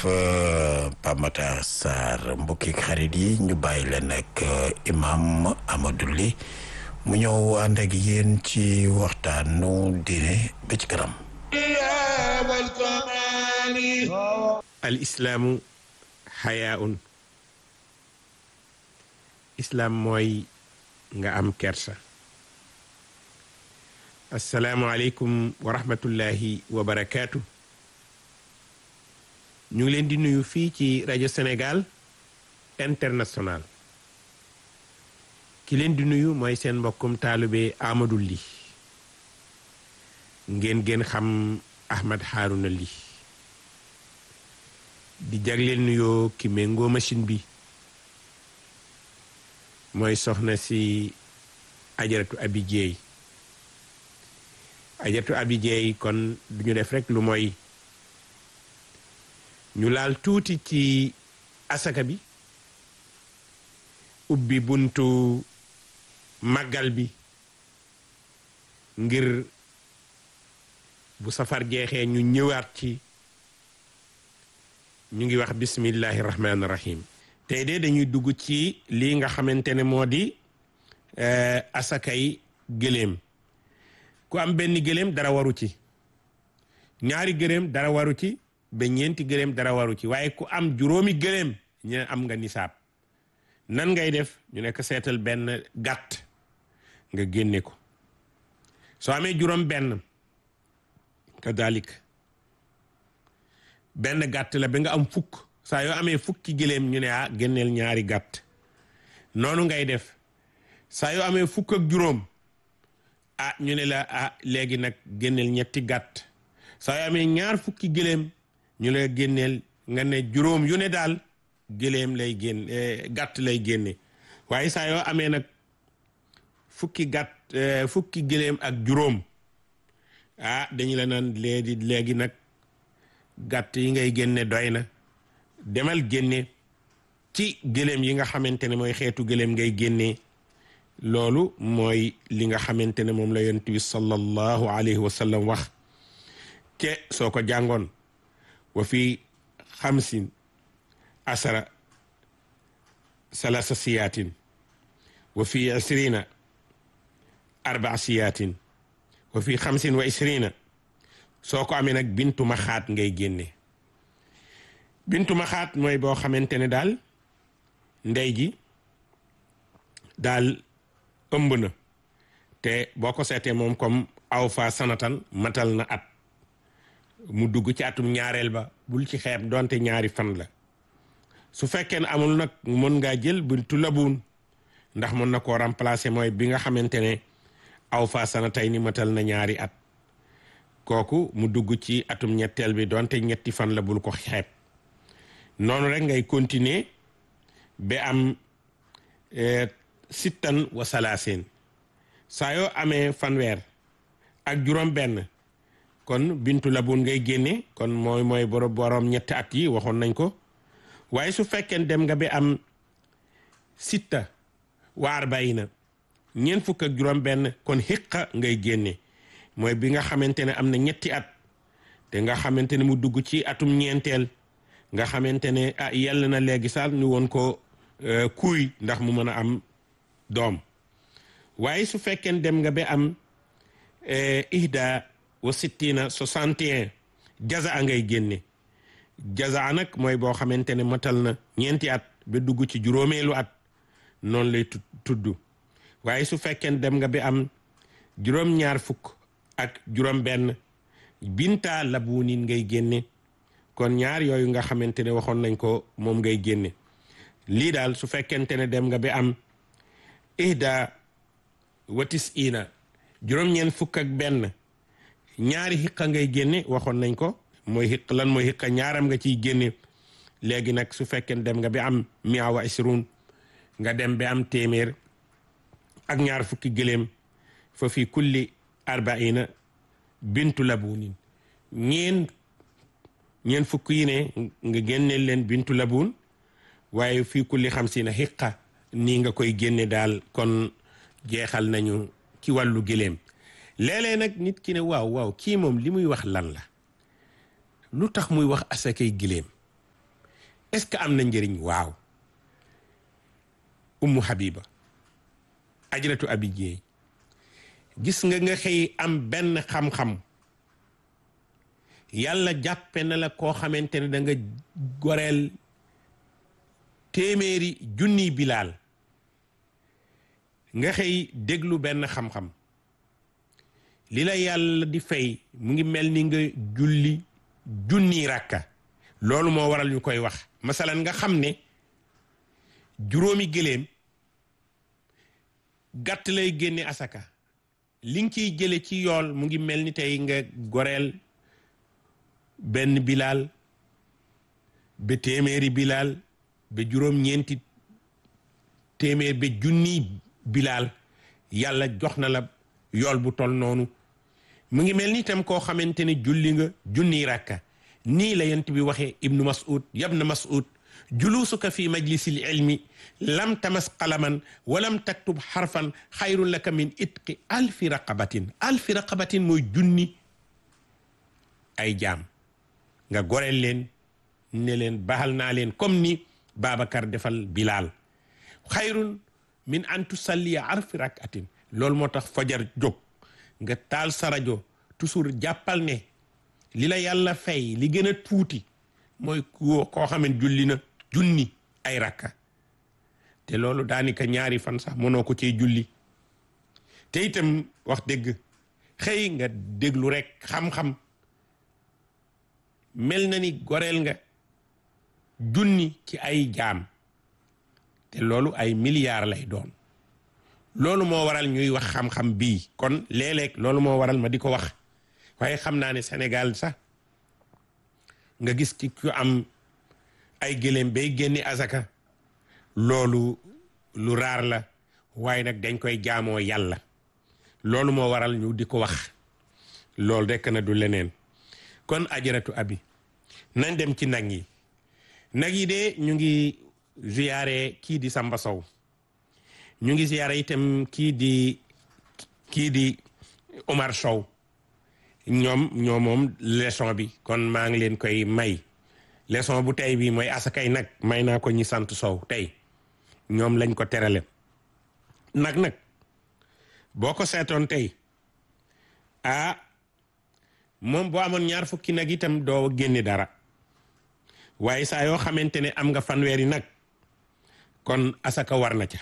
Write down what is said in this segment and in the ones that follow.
Pape Matar Sarr mbokki xarit yi ñu bàyyi leen ak imam Amadou Ly mu ñëw ànd ak yéen ci waxtaanu diine ba ci kanam al islaamu xayaaun islaam mooy nga am kersa assalaamu aleykum wa rahmatullahi wa barakaatu ñu ngi leen di nuyu fii ci rajo Sénégal international ki leen di nuyu mooy seen mbokkum taalube Amadou Ly ngeen ngeen xam Ahmed Harouna Ly di jagleel nuyoo ki méngoo machine bi mooy soxna si ajaratu abi jeey ajaratu abi jeey kon duñu def rek lu mooy ñu laal tuuti ci asaka bi ubbi buntu màggal bi ngir bu safar jeexee ñu ñëwaat ci ñu ngi wax bismillahi rahmaani rahim tey de dañuy dugg ci lii nga xamante ne moo di asakay gëléem ku am benn gëléem dara waru ci ñaari gëléem dara waru ci ba ñeenti gëléem dara waru ci waaye ku am juróomi gëléem ñu ne am nga nisaab nan ngay def ñu nekk seetal benn gàtt nga génne ko soo amee juróom benn kadalik benn gàtt la ba nga am fukk saa yoo amee fukki gëléem ñu ne ah génneel ñaari gàtt noonu ngay def saa yoo amee fukk ak juróom ah ñu ne la ah léegi nag génneel ñetti gàtt saa yoo amee ñaar fukki gëléem ñu la génneel nga ne juróom yu ne daal gëléem lay génn gàtt lay génne waaye saa yoo amee nag fukki gàtt fukki gëléem ak juróom ah dañu la naan léegi léegi nag gàtt yi ngay génne doy na demal génne ci gëléem yi nga xamante ne mooy xeetu gëléem ngay génne loolu mooy li nga xamante ne moom la yonent bi sallallahu alayhi wa sallam wax ke soo ko jàngoon wa fi xamsin asara salasa siyaatin wa fi isrina arbaa siyaatin wa fi xamsin wa isrina soo ko amee nag bintu maxaat ngay génne bintu maxaat mooy boo xamante ne daal ndey ji daal ëmb na te boo ko seetee moom comme aw fa sanatan matal na at mu dugg ci atum ñaareel ba bul ci xeeb donte ñaari fan la su fekkee ne amul nag mën ngaa jël bintu labuun ndax mën na koo remplacer mooy bi nga xamante ne aw fa sanatay ni matal na ñaari at kooku mu dugg ci atum ñetteel bi donte ñetti fan la bul ko xeeb noonu rek ngay continuer ba am sittan wa salaaseen saa yoo amee fanweer ak juróom benn kon bintu labun ngay génne kon mooy mooy borom borom ñetti at yi waxoon nañ ko waaye su fekkee dem nga ba am sitta wa arbaina ñeent fukk ak juróom benn kon xiqa ngay génne mooy bi nga xamante ne am na ñetti at te nga xamante ne mu dugg ci atum ñeenteel nga xamante ne ah yell na léegi sax ñu woon ko kuuy ndax mu mën a am doom waaye su fekkee dem nga ba am ihda wa sittina soixante et un jaza a ngay génne jaza nag mooy boo xamante ne matal na ñeenti at ba dugg ci juróomeelu at noonu lay tudd waaye su fekkee dem nga ba am juróom-ñaar fukk ak juróom benn binta labuunin ngay génne kon ñaar yooyu nga xamante ne waxoon nañ ko moom ngay génne lii daal su fekkente ne dem nga ba am ihda watis ina juróom-ñeent fukk ak benn ñaari xiqa ngay génne waxoon nañ ko mooy xiq lan mooy xiqa ñaaram nga ciy génne léegi nag su fekkee dem nga ba am mia wa isrun nga dem ba am téeméer ak ñaar fukki gëléem fa fi kulli arbaina bintu labunin ñeen ñeen fukk yi ne nga génneel leen bintu labun waaye fii kulli xamsina xiqa nii nga koy génne daal kon jeexal nañu ci wàllu gëléem léeg-léeg nag nit ki ne waaw waaw kii moom li muy wax lan la lu tax muy wax asakay gëléem est-ce que am na njëriñ waaw ummu habiba ajratu abi jeey gis nga nga xëy am benn xam-xam yàlla jàppe na la koo xamante ne da nga goreel téeméeri junniy bilaal nga xëy déglu benn xam-xam li la yàlla di fay mu ngi mel ni nga julli junniy ràkka loolu moo waral ñu koy wax masalan nga xam ne juróomi gëléem gàtt lay génne asaka li nga ciy jële ci yool mu ngi mel ni tey nga goreel benn bilaal ba téeméeri bilaal ba juróom-ñeenti téeméer ba junniy bilaal yàlla jox na la yool bu tol noonu mu ngi mel ni itam koo xamante ne julli nga junniy ràkka nii la yent bi waxee ibnu mas'ud yabna mas'ud julusuka fi majlisil ilmi lam tamas qalaman walam taktub xarfan xayrun laka min itqi alfi raqabatin alfi raqabatin mooy junni ay jaam nga goreel leen ne leen baxal naa leen comme ni Babacar defal Bilal xayrun min an tusalliya arfi rakatin loolu moo tax fajar jóg nga taal sa rajo toujours jàppal ne li la yàlla fay li gën a tuuti mooy koo koo xaman julli na junni ay rakka te loolu daanaka ñaari fan sax mënoo ko cee julli te itam wax dëgg xëy nga déglu rek xam-xam mel na ni goreel nga junni ci ay jaam te loolu ay milliards lay doon loolu moo waral ñuy wax xam-xam bii kon léeg-léeg loolu moo waral ma di ko wax waaye xam naa ne Sénégal sax nga gis ci ku am ay gëléem bay génne azaka loolu lu raar la waaye nag dañ koy jaamoo yàlla loolu moo waral ñu di ko wax loolu rekk na du leneen kon ajaratu abi nañ dem ci nag yi nag yi de ñu ngi ziyaare kii di Samba Sow ñu ngi ziyaare itam kii di kii di Omar Sow ñoom ñoo moom leçon bi kon maa ngi leen koy may leçon bu tey bi mooy asakay nag may naa ko ñi sant Sow tey ñoom lañ ko terale nag nag boo ko seetoon tey ah moom boo amoon ñaar fukki nag itam doo génne dara waaye saa yoo xamante ne am nga fanweeri nag kon asaka war na ca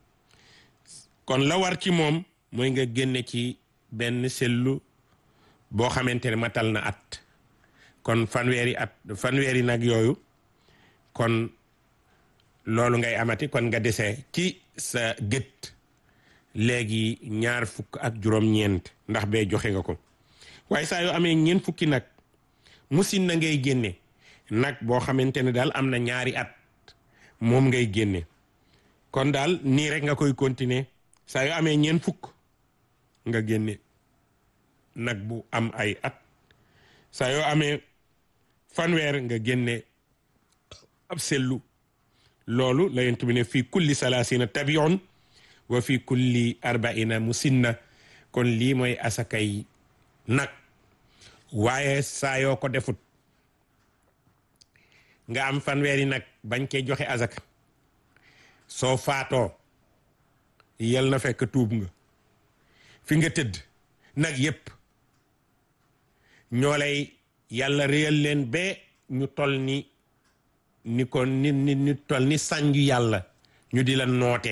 kon la war ci moom mooy nga génne ci benn sellu boo xamante ne matal na at kon fanweeri at fanweeri nag yooyu kon loolu ngay amati kon nga dese ci sa gët léegi ñaar fukk ak juróom-ñeent ndax bee joxe nga ko waaye saa yoo amee ñeent fukki nag musin na ngay génne nag boo xamante ne daal am na ñaari at moom ngay génne kon daal nii rek nga koy continuer saa yoo amee ñeent fukk nga génne nag bu am ay at saa yoo amee fanweer nga génne ab sellu loolu la yent bi ne fii kulli salaasina tabion wa fii kulli arbaina musinna kon lii mooy asakay nag waaye saa yoo ko defut nga am fanweeri nag bañ koy joxe azaka soo faatoo yal na fekk tuub nga fi nga tëdd nag yépp ñoo lay yàlla réyal leen ba ñu tol ni ni ko ni ni ni tol ni sànju yàlla ñu di la noote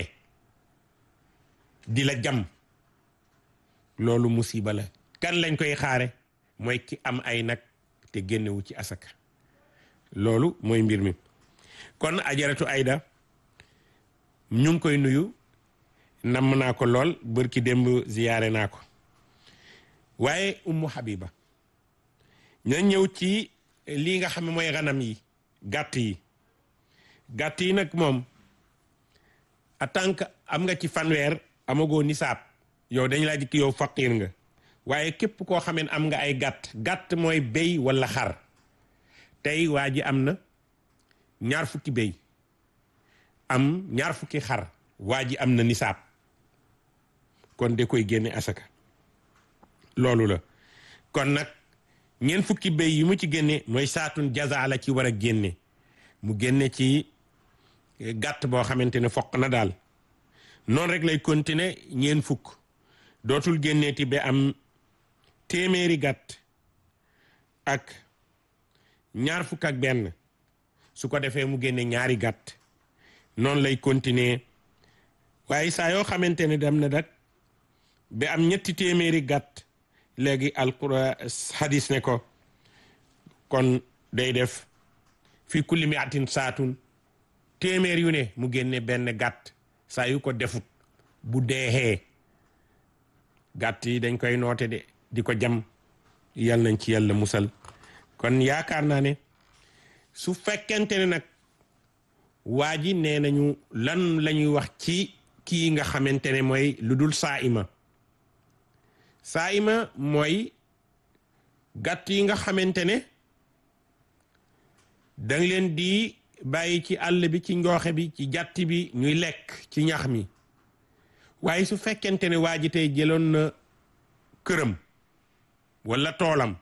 di la jam loolu musiba la kan lañ koy xaare mooy ki am ay nag te génnewu ci asaka loolu mooy mbir mi kon ajaratu ayda ñu ngi koy nuyu namm naa ko lool bërki démb ziyaare naa ko waaye ummu habiba ña ñëw ci lii nga xam ne mooy xanam yi gàtt yi gàtt yi nag moom en tant que am nga ci fanweer amagoo nisaab yow dañ laa jikk yow faqir nga waaye képp koo xamee am nga ay gàtt gàtt mooy béy walla xar tey waa ji am na ñaar fukki béy am ñaar fukki xar waa ji am na nisaab kon de koy génne asaka loolu la kon nag ñeent fukki béy yi mu ci génne mooy saatun jaza la ci war a génne mu génne ci gàtt boo xamante ne foq na daal noonu rek lay continuer ñeen fukk dootul génneeti ba am téeméeri gàtt ak ñaar fukk ak benn su ko defee mu génne ñaari gàtt noonu lay continuer waaye saa yoo xamante ne dem na dak ba am ñetti téeméeri gàtt léegi alquran hadis ne ko kon day def fi kulli mi atin saatun téeméer yu ne mu génne benn gàtt saa yu ko defut bu deexee gàtt yi dañ koy noote de di ko jam yal nañ ci yàlla musal kon yaakaar naa ne su fekkente ne nag waa ji nee nañu lan la ñuy wax ci kii nga xamante ne mooy lu dul saa ima saa ima mooy gàtt yi nga xamante ne dang leen di bàyyi ci àll bi ci njooxe bi ci jàtt bi ñuy lekk ci ñax mi waaye su fekkente ne waa ji tey jëloon na këram walla toolam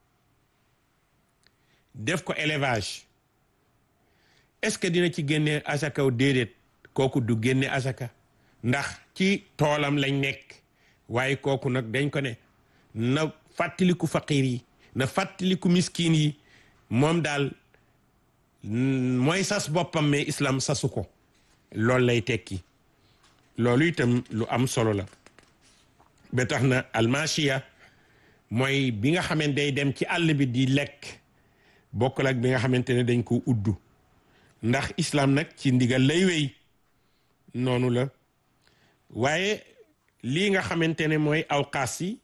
def ko élevage est-ce que dina ci génne asaka w déedéet kooku du génne asaka ndax ci toolam lañ nekk waaye kooku nag dañ ko ne na fàttaliku faqiir yi na fàttaliku miskin yi moom daal mooy sas boppam mais islam sasu ko loolu lay tekki loolu itam lu am solo la ba tax na almasiya mooy bi nga xamante day dem ci àll bi di lekk bokkul ak bi nga xamante ne dañ ko uddu ndax islam nag ci ndigal lay wéy noonu la waaye lii nga xamante ne mooy awqaas yi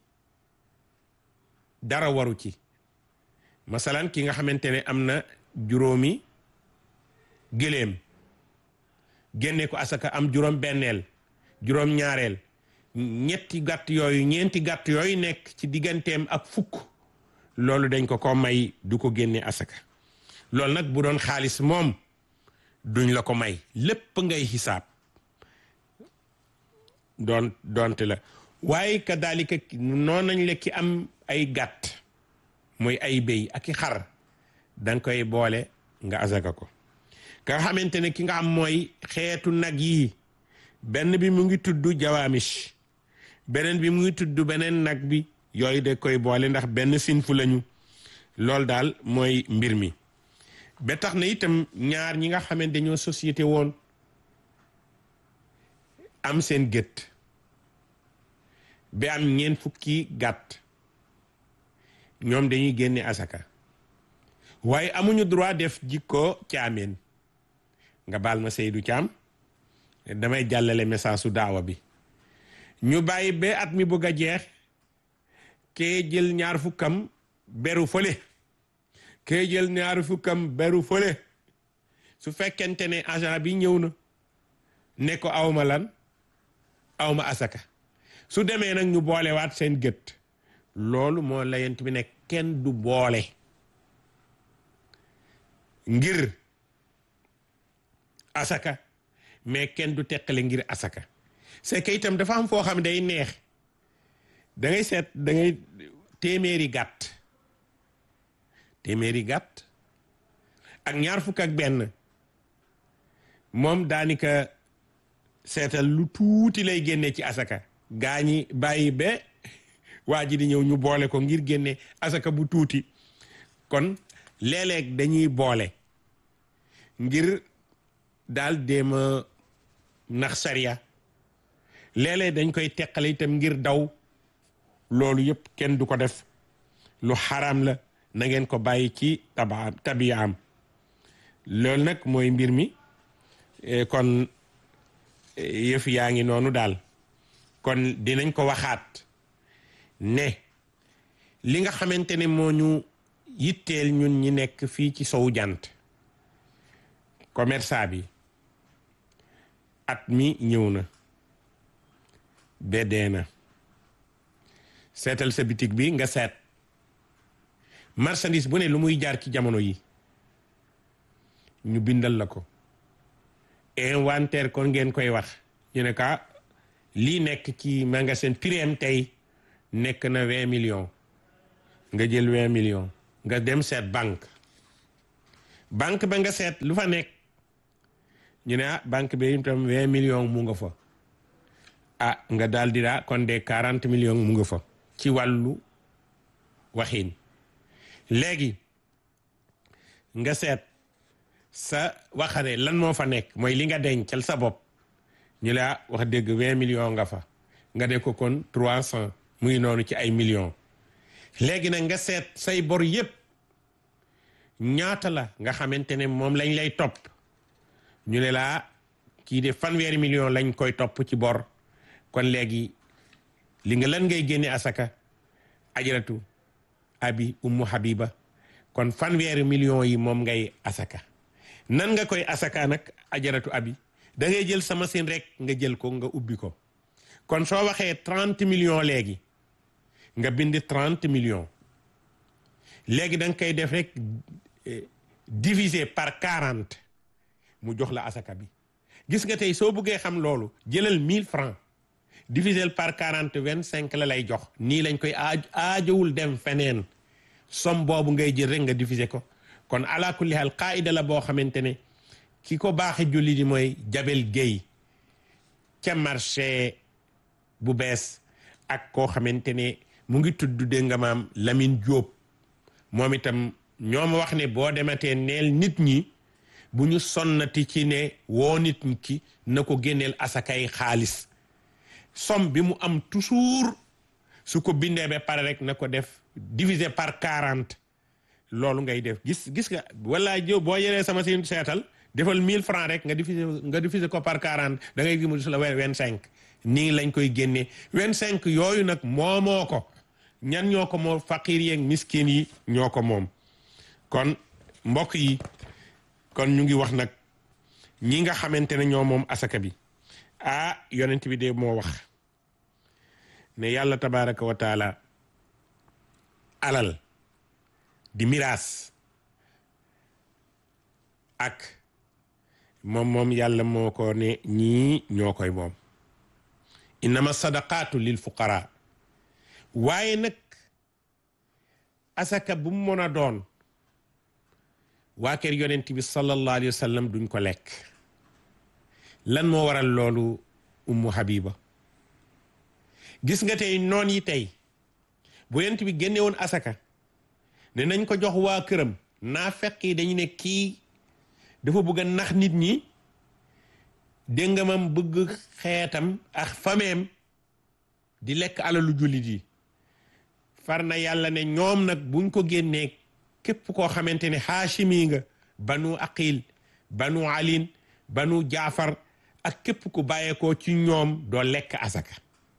dara waru ci masalan ki nga xamante ne am na juróomi gëléem génne ko asaka am juróom benneel juróom ñaareel ñetti gàtt yooyu ñeenti gàtt yooyu nekk ci digganteem ak fukk loolu dañ ko ko may du ko génne asaka loolu nag bu doon xaalis moom duñ la ko may lépp ngay xisaab doon doonte la waaye kadalika noonu nañ la ki am ay gàtt muy ay béy ak i xar danga koy boole nga asaka ko ka xamante ne ki nga am mooy xeetu nag yi benn bi mu ngi tudd jawaamish beneen bi mu ngi tudd beneen nag bi yooyu da koy boole ndax benn sinfu lañu loolu daal mooy mbir mi ba tax na itam ñaar ñi nga xamante dañoo société woon am seen gët ba am ñeent fukki gàtt ñoom dañuy génne asaka waaye amuñu droit def jikko caameen nga baal ma Seydou Thiam damay jàllale message su daawa bi ñu bàyyi ba at mi bëgg a jeex kee jël ñaar fukkam beru fële kee jël ñaar fukkam beru fële su fekkente ne agent bi ñëw na ne ko awma lan awma asaka su demee nag ñu boolewaat seen gët loolu moo layent bi ne kenn du boole ngir asaka mais kenn du teqale ngir asaka c'est que itam dafa am foo xam day neex da ngay seet da ngay téeméeri gàtt téeméeri gàtt ak ñaar fukk ak benn moom daanika seetal lu tuuti lay génne ci asaka gaa ñi bàyyi ba waa ji di ñëw ñu boole ko ngir génne asaka bu tuuti kon léeg-léeg dañuy boole ngir daal déema nax sariya léeg-léeg dañ koy teqale itam ngir daw loolu yëpp kenn du ko def lu xaraam la na ngeen ko bàyyi ci taba tabiyaam loolu nag mooy mbir mi kon yëf yaa ngi noonu daal kon dinañ ko waxaat ne li nga xamante ne moo ñu yitteel ñun ñi nekk fii ci sowu jant commerçant bi at mi ñëw na beddee na seetal sa bitig bi nga seet marchandise bu ne lu muy jaar ci jamono yi ñu bindal la ko inventaire kon ngeen koy wax ñu ne ka lii nekk ci magasin prix tey nekk na vingt millions nga jël vingt millions nga dem seet banque banque ba nga seet lu fa nekk ñu ne ah banque bi itam vingt millions mu nga fa ah nga daal di daa kon de quarante millions mu nga fa ci wàllu waxin léegi nga seet sa waxare lan moo fa nekk mooy li nga dencal sa bopp ñu la wax dëgg vingt millions nga fa nga de ko kon trois cent muy noonu ci ay millions léegi nag nga seet say bor yépp ñaata la nga xamante ne moom lañ lay topp ñu ne laa kii de fanweeri million lañ koy topp ci bor kon léegi li nga lan ngay génne asaka ajaratu abi ummu habiba kon fanweeri million yi moom ngay asaka nan nga koy asaka nag ajaratu abi da ngay jël sa machine rek nga jël ko nga ubbi ko kon soo waxee trente millions léegi nga bind trente millions léegi da nga koy def rek diviser par quarante mu jox la asaka bi gis nga tey soo bëggee xam loolu jëlal mille francs diviser par quarante vingt cinq la lay jox nii lañ koy aaj aajowul dem feneen somme boobu ngay jël rek nga diviser ko kon ala kulli hal qaida la boo xamante ne ki ko baaxe julli di mooy Jabel Guèye ca marché bu bees ak koo xamante ne mu ngi tudd dégg nga maam Lamine Diop moom itam ñoo ma wax ne boo dematee neel nit ñi bu ñu sonnati ci ne woo nit ki na ko génneel asakay xaalis somme bi mu am toujours su ko bindee ba pare rek na ko def diviser par quarante loolu ngay def gis gis nga wala jëw boo yeree sama si seetal defal mille francs rek nga diviser nga diviser ko par quarante da ngay gi mu la vingt cinq nii lañ koy génnee vingt cinq yooyu nag moomoo ko ñan ñoo ko moom faqir yeeg miskin yi ñoo ko moom kon mbokk yi kon ñu ngi wax nag ñi nga xamante ne ñoo moom asaka bi ah yonent bi de moo wax ne yàlla tabaraka wa taala alal di miraas ak moom moom yàlla moo ko ne ñii ñoo koy moom innama sadaqaatu lil fuqara waaye nag asaka bu mu mën a doon waa kër yonent bi sallallahu alayhi wa sallam duñ ko lekk lan moo waral loolu ummu habiba gis nga tey noon yi tey bu yonent bi génne woon asaka ne nañ ko jox waa këram naa fekk yi dañu ne kii dafa bëgg a nax nit ñi dégg nga mam bëgg xeetam ak fameem di lekk alalu jullit yi far na yàlla ne ñoom nag buñ ko génnee képp koo xamante ne haashimi nga banu aqil banu alin banu jaafar ak képp ku bàyyeekoo ci ñoom doo lekk asaka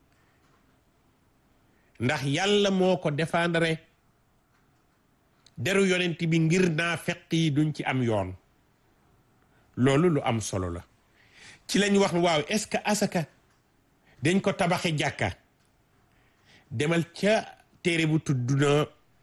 ndax yàlla moo ko défendre deru yonent bi ngir naa fekk yi duñ ci am yoon loolu lu am solo la ci lañ wax waaw est-ce que asaka dañ ko tabaxe jàkka demal ca téere bu tudd na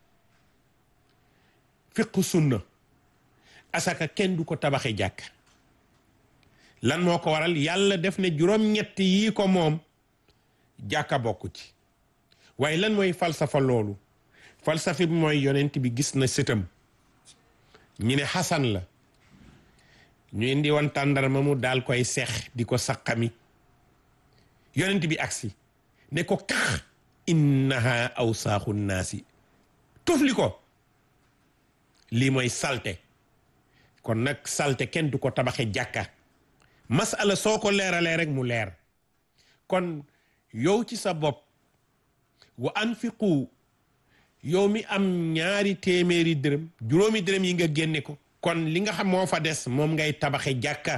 fiqu sunna asaka kenn du ko tabaxe jàkka lan moo ko waral yàlla def ne juróom-ñett yii ko moom jàkka bokku ci waaye lan mooy falsafa loolu falsafa bi mooy yonent bi gis na sëtam ñu ne xasan la ñu indi woon tàndarma mu daal koy seex di ko saqami yonent bi agsi ne ko kax innaha awsaaxu naasi tufli ko lii mooy salte kon nag salte kenn du ko tabaxe jàkka masala soo ko leeralee rek mu leer kon yow ci sa bopp wa anfiqu yow mi am ñaari téeméeri dërëm juróomi dërëm yi nga génne ko kon li nga xam moo fa des moom ngay tabaxe jàkka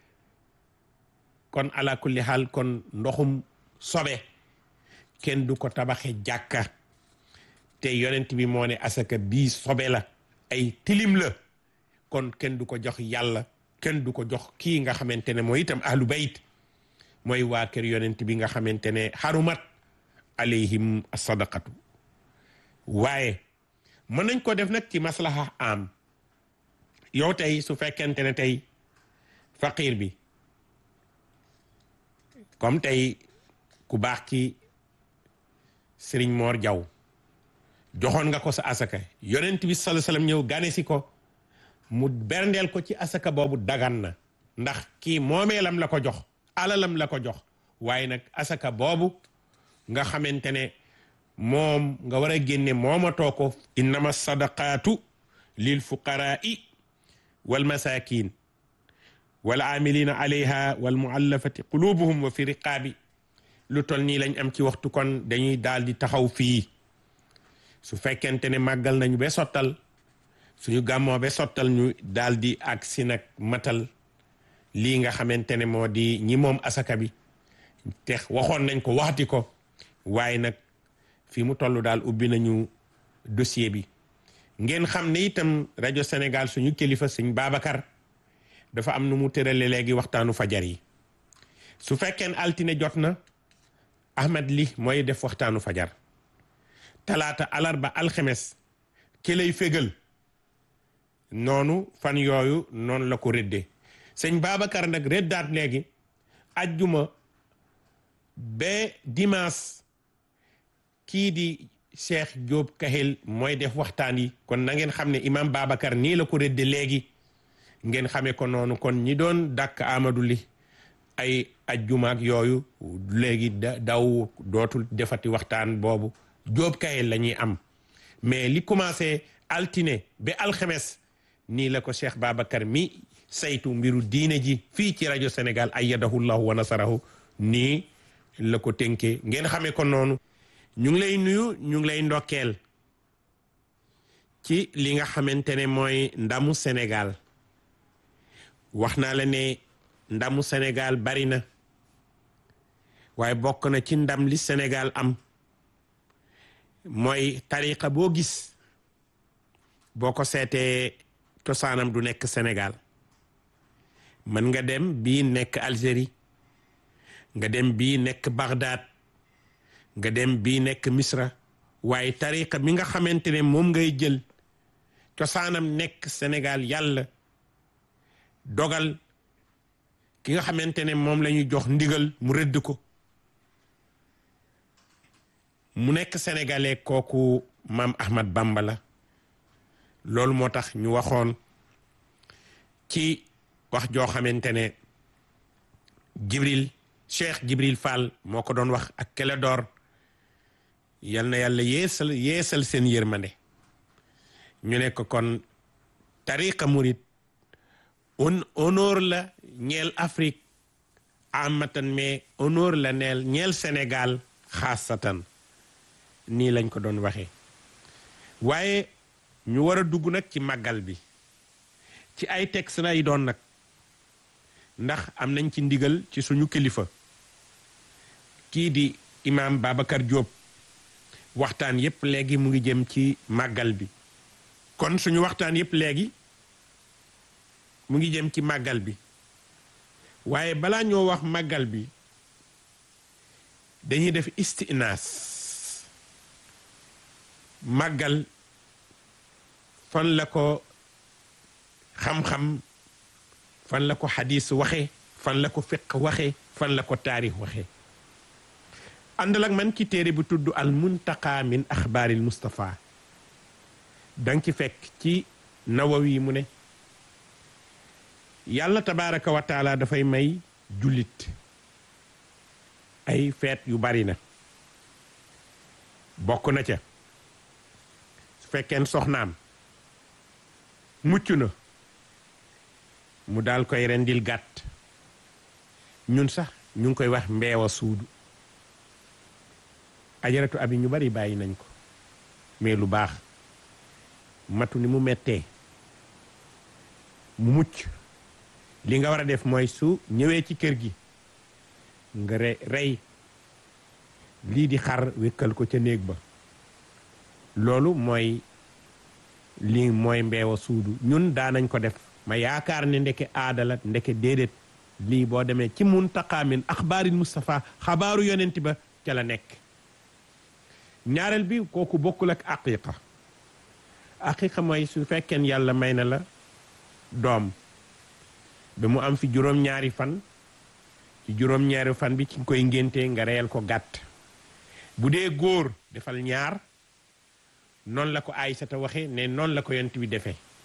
kon ala kulli xaal kon ndoxum sobe kenn du ko tabaxe jàkka te yonent bi moo ne asaka bii sobe la ay tilim la kon kenn du ko jox yàlla kenn du ko jox kii nga xamante ne mooy itam ahlu bayt mooy waa kër yonent bi nga xamante ne xarumat alayhim sadaqatu waaye mën nañ ko def nag ci maslaha am yow tey su fekkente ne tey faqir bi comme tey ku baax ki sëriñ Moor Jaw joxoon nga ko sa asaka yonent bi sallallahu alayhi wasallam ñëw gane si ko mu berndeel ko ci asaka boobu dagan na ndax kii moomeelam la ko jox alalam la ko jox waaye nag asaka boobu nga xamante ne moom nga war a génne moomatoo ko innama sadaqaatu lil fuqaraai wal masakin wal amilina alayha wal muallafati qulubuhum wa fi riqaabi lu tol nii lañ am ci waxtu kon dañuy daal di taxaw fii su fekkente ne màggal nañu ba sottal suñu gàmmoo ba sottal ñu daal di ak si nag matal lii nga xamante ne moo di ñi moom asaka bi te waxoon nañ ko waxti ko waaye nag fi mu toll daal ubbi nañu dossier bi ngeen xam ne itam rajo Sénégal suñu kilifa suñ Babacar dafa am nu mu tërale léegi waxtaanu fajar yi su fekkeen altine jot na Ahmed li mooy def waxtaanu fajar talaata alarba alxemes ki lay fégal noonu fan yooyu noonu la ko rëddee sëñ Babacar nag rëddaat léegi ajjuma ba dimanche kii di Cheikh Diop Kahel mooy def waxtaan yi kon na ngeen xam ne imam Babacar nii la ko rëdde léegi ngeen xamee ko noonu kon ñi doon dàkk Amadou li ay ajjumaak yooyu léegi da daw dootul defati waxtaan boobu Diop Kahel la ñuy am mais li commencé altine ba alxemes nii la ko Cheikh Babacar mi saytu mbiru diine ji fii ci rajo Sénégal ayyadahu llahu wa nasarahu nii la ko tënkee ngeen xamee ko noonu ñu ngi lay nuyu ñu ngi lay ndokkeel ci li nga xamante ne mooy ndamu Sénégal wax naa la ne ndamu Sénégal bari na waaye bokk na ci ndam li Sénégal am mooy tariqa boo gis boo ko seetee cosaanam du nekk Sénégal mën nga dem bii nekk Algérie nga dem bii nekk Bagdad nga dem bii nekk Misra waaye tariqa mi nga xamante ne moom ngay jël cosaanam nekk Sénégal yàlla dogal ki nga xamante ne moom la ñuy jox ndigal mu rëdd ko mu nekk sénégalais kooku maam Ahmad Bamba la loolu moo tax ñu waxoon ci wax joo xamante ne Jibril Cheikh Jibril Fall moo ko doon wax ak Kélédor yal na yàlla yeesal yeesal seen yërmande ñu ne ko kon tariqa murit on honneur la ñeel Afrique amatan mais honneur la neel ñeel Sénégal xaasatan nii lañ ko doon waxee waaye ñu war a dugg nag ci màggal bi ci ay texte lay doon nag ndax am nañ ci ndigal ci suñu kilifa kii di imam Babacar Diop waxtaan yépp léegi mu ngi jëm ci màggal bi kon suñu waxtaan yépp léegi mu ngi jëm ci màggal bi waaye balaa ñoo wax màggal bi dañuy def istinaas màggal fan la ko xam-xam fan la ko xadis waxe fan la ko fiq waxe fan la ko taarix waxe àndal ak man ci téere bu tudd al muntaqa min axbaaril Mustafa danga ci fekk ci nawawi mu ne yàlla tabaraka wa taala dafay may jullit ay feet yu bari na bokk na ca su fekkeen soxnaam mucc na mu daal koy rendil gàtt ñun sax ñu ngi koy wax mbeewa suudu ajaratu abi ñu bari bàyyi nañ ko mais lu baax matu ni mu mettee mu mucc li nga war a def mooy su ñëwee ci kër gi nga re rey lii di xar wékkal ko ca néeg ba loolu mooy lii mooy mbeewa suudu ñun daanañ ko def ma yaakaar ne ndeke aada la ndeke déedéet lii boo demee ci muntaqa min axbaaril Mustafa xabaaru yonent ba ca la nekk ñaareel bi kooku bokkul ak aqiqa aqiqa mooy su fekkeen yàlla may na la doom ba mu am fi juróom-ñaari fan ci juróom-ñaari fan bi ci koy ngénte nga reyal ko gàtt bu dee góor defal ñaar noonu la ko Aysata waxe ne noonu la ko yonent bi defee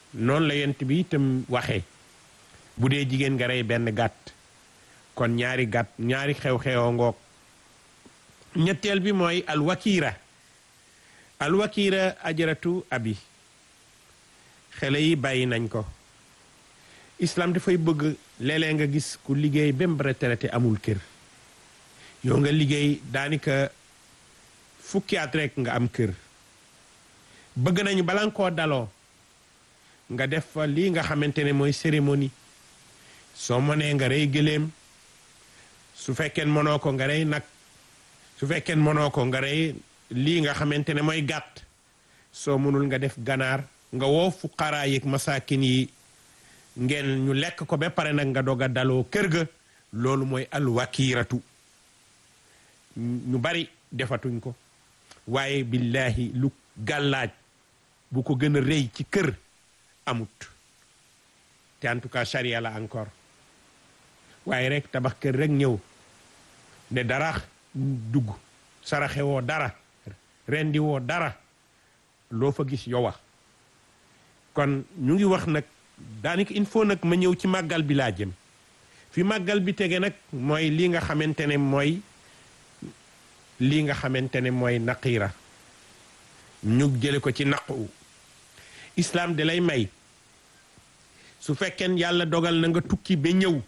noonu la yent bi itam waxee bu dee jigéen nga rey benn gàtt kon ñaari gàtt ñaari xew-xewoo ngoog ñetteel bi mooy alwakiira alwakiira ajaratu abi xale yi bàyyi nañ ko islam dafay bëgg léeg-léeg nga gis ku liggéey ba mu retraité amul kër yow nga liggéey daanaka fukki at rek nga am kër bëgg nañu bala nga koo daloo nga def fa lii nga xamante ne mooy cérémonie soo mënee nga rey gëléem su fekkee mënoo ko nga rey nag su fekkee mënoo ko nga rey lii nga xamante ne mooy gàtt soo mënul nga def ganaar nga woo fuqaraa yeeg masaakin yi ngeen ñu lekk ko ba pare nag nga doog a daloo kër ga loolu mooy alwakiiratu ñu bari defatuñ ko waaye billahi lu gàllaaj bu ko gën a rëy ci kër amut te en tout cas charia la encore waaye rek tabax kër rek ñëw ne dara dugg saraxe woo dara rendi woo dara loo fa gis yow kon ñu ngi wax nag daanaka il faut nag ma ñëw ci màggal bi laa jëm fi màggal bi tege nag mooy lii nga xamante ne mooy lii nga xamante ne mooy naqiira ñu jële ko ci naqu islaam da lay may su fekkeen yàlla dogal na nga tukki ba ñëw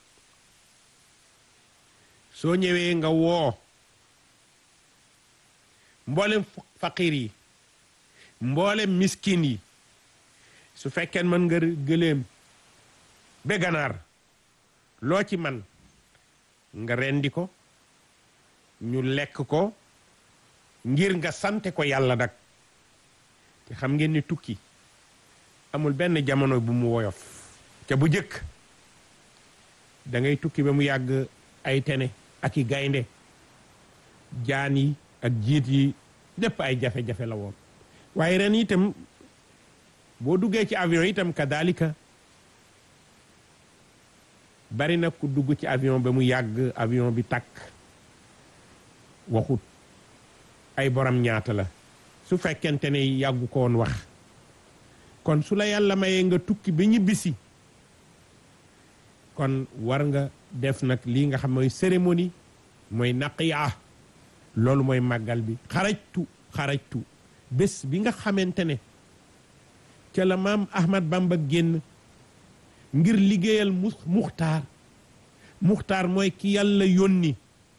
soo ñëwee nga woo mboolem faqir yi mboolem miskin yi su fekkeen mën nga gëléem ba ganaar loo ci man nga rendi ko ñu lekk ko ngir nga sante ko yàlla nag te xam ngeen ni tukki amul benn jamono bu mu woyof te bu jëkk da ngay tukki ba mu yàgg ay tene ak i gaynde jaan yi ak jiit yi lépp ay jafe-jafe la woon waaye ren itam boo duggee ci avion itam kadalika bari na ku dugg ci avion ba mu yàgg avion bi takk waxut ay borom ñaata la su fekkente ne yàggu ko woon wax kon su la yàlla mayee nga tukki ba ñibbisi kon war nga def nag lii nga xam mooy cérémonie mooy naqiya loolu mooy màggal bi xarajtu xarajtu bés bi nga xamante ne ca la maam Ahmad Bamba génn ngir liggéeyal mu muxtaar muxtaar mooy ki yàlla yónni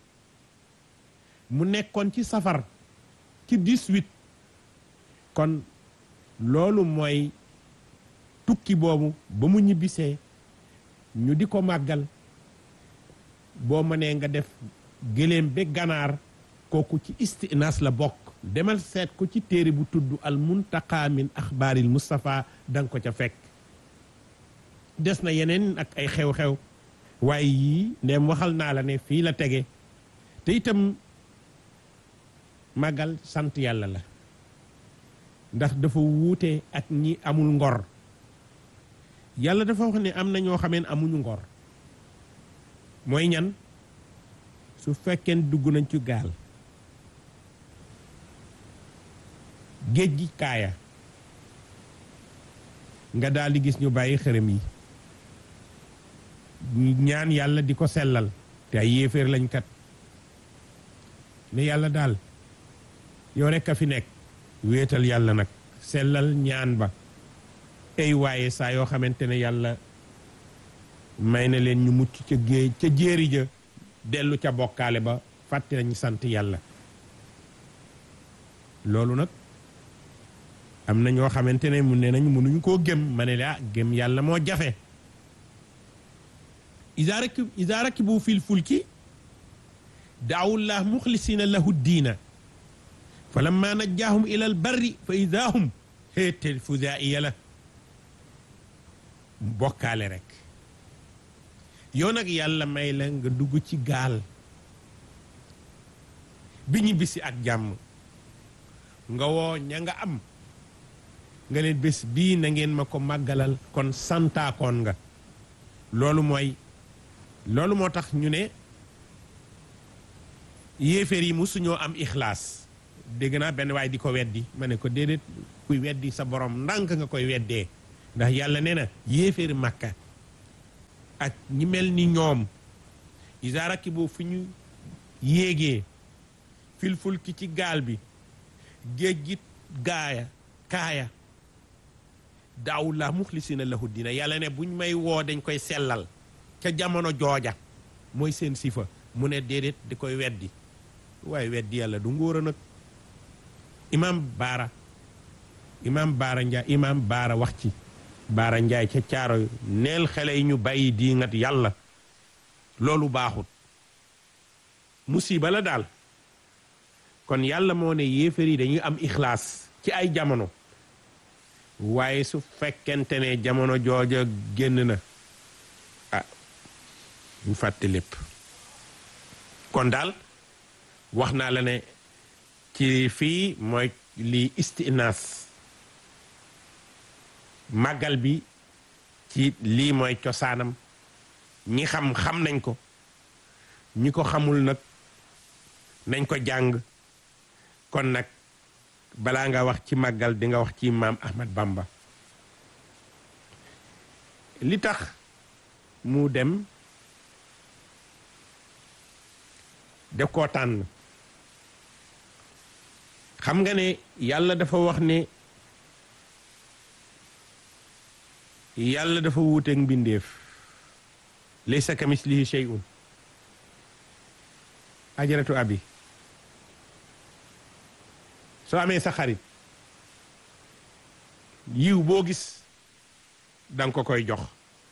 mu nekkoon ci safar ci 18 kon loolu mooy tukki boobu ba mu ñibbisee ñu di ko màggal boo mënee nga def gëléem ba ganaar kooku ci istinaas la bokk demal seet ko ci téere bu tudd al muntaqa min axbaaril Mustafa danga ko ca fekk des na yeneen ak ay xew-xew waaye yii ndem waxal naa la ne fii la tege te itam màggal sant yàlla la ndax dafa wuute ak ñi amul ngor yàlla dafa wax ne am na ñoo xameen amuñu ngor mooy ñan su fekkeen dugg nañ ci gaal géej gi kaaya nga daal di gis ñu bàyyi xërëm yi ñaan yàlla di ko sellal te ay yéeféer lañ kat ne yàlla daal yow rekk a fi nekk wéetal yàlla nag sellal ñaan ba ay waaye saa yoo xamante ne yàlla may na leen ñu mucc ca géej ca jéeri ja dellu ca bokkaale ba fàtte nañu sant yàlla loolu nag am na ñoo xamante ne mu ne nañ mënuñu koo gëm ma ne la gëm yàlla moo jafe iza rakib iza rakibu fil fulki daawullah muxlisina lahu diina fa lamma najjaahum ila al barri fa ida hum xéetel fudaiya la bokkaale rek yow nag yàlla may la nga dugg ci gaal bi ñu bisi ak jàmm nga woo ña nga am nga leen bés bii na ngeen ma ko màggalal kon santaakoon nga loolu mooy loolu moo tax ñu ne yéeféer yi musuñoo am ixlaas dégg naa benn waay di ko weddi ma ne ko déedéet kuy weddi sa borom ndànk nga koy weddee ndax yàlla nee na yéeféeri màkka ak ñi mel ni ñoom isa rakibu fu ñu yéegee fil fulki ci gaal bi géej gi gaaya kaaya daaw la muxlisina lahu dina yàlla ne buñ may woo dañ koy sellal ca jamono jooja mooy seen sifa mu ne déedéet di koy weddi waaye weddi yàlla du ngóor a nag imam baara imam baara njaay imam baara wax ci baara njaay ca caaro neel xale yi ñu bàyyi diingat yàlla loolu baaxut musiba la daal kon yàlla moo ne yéefar yi dañuy am ixlaas ci ay jamono waaye su fekkente ne jamono jooja génn na ah ñu fàtte lépp kon daal wax naa la ne ci fii mooy lii istinaas màggal bi ci lii mooy cosaanam ñi xam xam nañ ko ñi ko xamul nag nañ ko jàng kon nag balaa nga wax ci màggal di nga wax ci maam Ahmad Bamba li tax mu dem def koo tànn xam nga ne yàlla dafa wax ne yàlla dafa wuuteeg mbindeef laysa kamislihi shay'un ajaratu abi soo amee sa xarit yiw boo gis danga ko koy jox